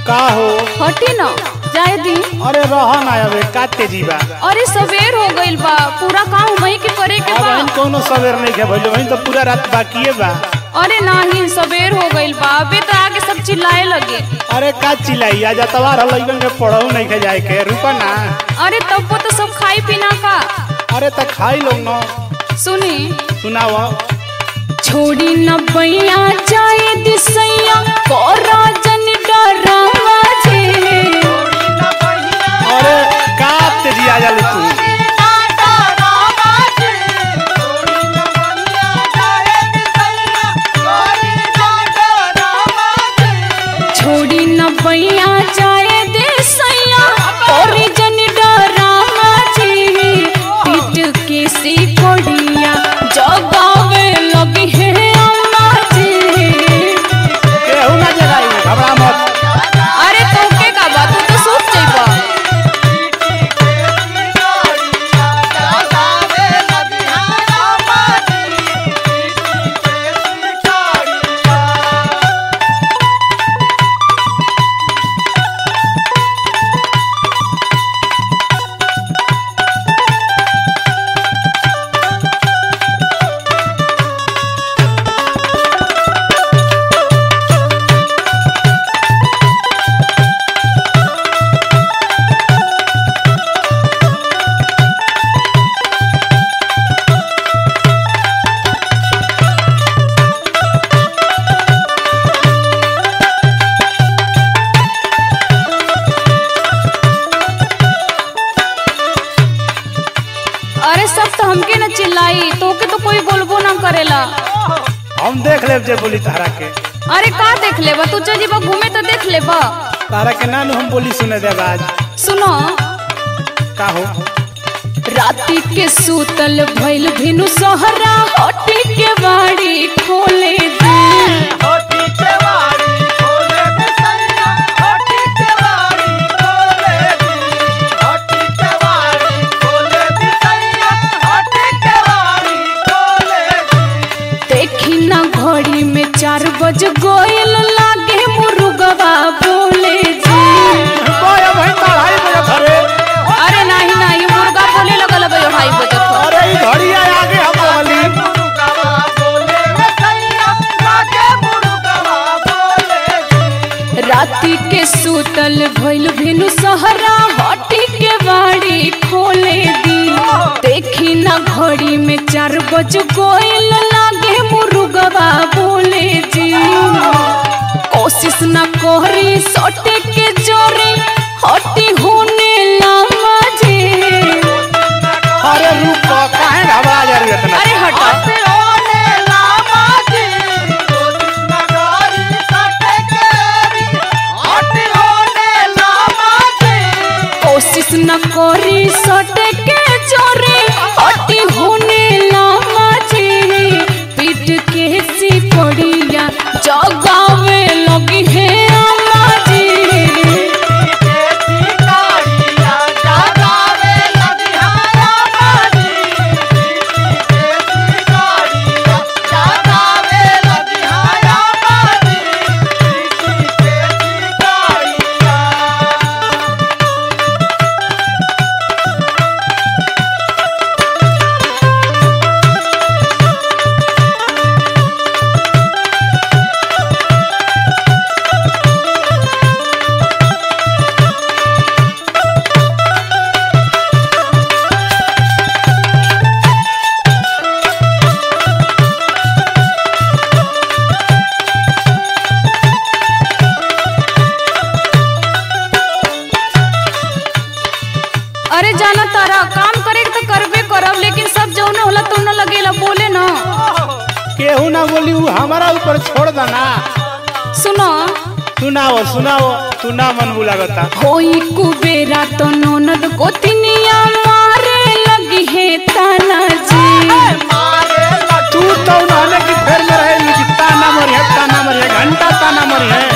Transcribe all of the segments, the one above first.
का हो हटी न जाए दी अरे रह ना अबे का तेजी बा अरे सवेर हो गइल बा पूरा काम वही के करे के अब बा हम कोनो सवेर नहीं के भइलो वहीं तो पूरा रात बाकिए बा अरे नाही सवेर हो गइल बा अबे तो आके सब चिल्लाए लगे अरे का चिल्लाई आज तवार हलइबन के पढ़ऊ नहीं के जाए के रुको ना अरे तब वो तो सब खाई पीना का अरे त खाई लो ना सुनी सुनाओ छोड़ी न बैया जाए दिसैया कोरा जन डरावा जे अरे का तेजी आ जाले तू छोड़ी न बैया जाए दिसैया कोरी जन डरावा जे पीट के सी कोड़िया जगावे लगी है अम्मा जी केहू ना जगाई घबरा मत अरे तोके का बात तू तो सूत जइबा अरे सब तो हमके न चिल्लाई तोके तो कोई बोलबो ना करेला हम देख लेब जे बोली तारा के अरे का देख लेबा तू चल जीबा घूमे तो देख लेबा तारा के नानू हम बोली सुने देब आज सुनो का हो राती के सूतल भइल भिनु सहरा हटी के बाड़ी खोले दे देखी ना घड़ी में चार बज गोयल लागे मुर्गवा बोले जी बोया भाई पढ़ाई में घरे अरे नाही नाही मुर्गा बोले लगल अब ढाई बजे थो अरे ई घड़ी आए आगे हम बोली राती के सूतल भइल भिनु सहरा हटी के बाड़ी खोले दी देखी ना घड़ी में चार बज गोयल लागे मुर्गवा बोले जी कोशिश ना कोहरी सोटे के जोरी हटी होने लामा जी अरे रुक काहे घबरा जा रही है इतना अरे हटो कोशिश न करी सटे के चोरी हटी होने लामा जी पीट के सी पड़िया जगावे लगी है अम्मा जी अरे जाना तारा काम करे के तो करबे करब लेकिन सब जौन होला तो न लगेला बोले ना केहू ना बोली ऊ हमारा ऊपर छोड़ देना सुनो सुनाओ सुनाओ तू ना मन बुलागता होई कुबेरा तो ननद गोतिनिया मारे लगी है ताना जी तू तो उन्होंने की फेर में रहे कि ताना मरी है ताना मरी है घंटा ताना मरी है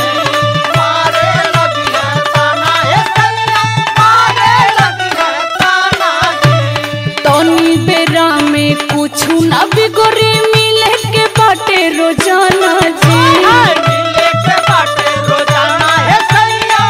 तनी बेरा में कुछ न बिगड़ी मिले के बाटे रोजाना जी रोजाना है सैया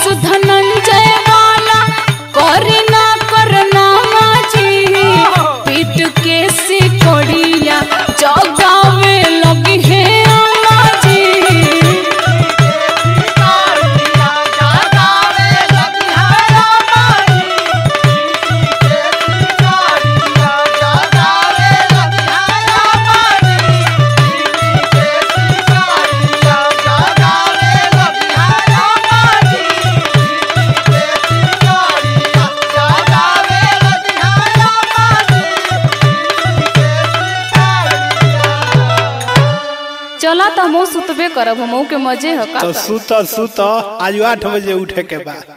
धनंजय वाला करे ना करना माजी पीट के सिकोड़िया जगावे लगी है अम्मा जी चला तो हम सुतबे करब हम के मजे ह का तो करब। सुत सुत आज आठ बजे उठे के बाद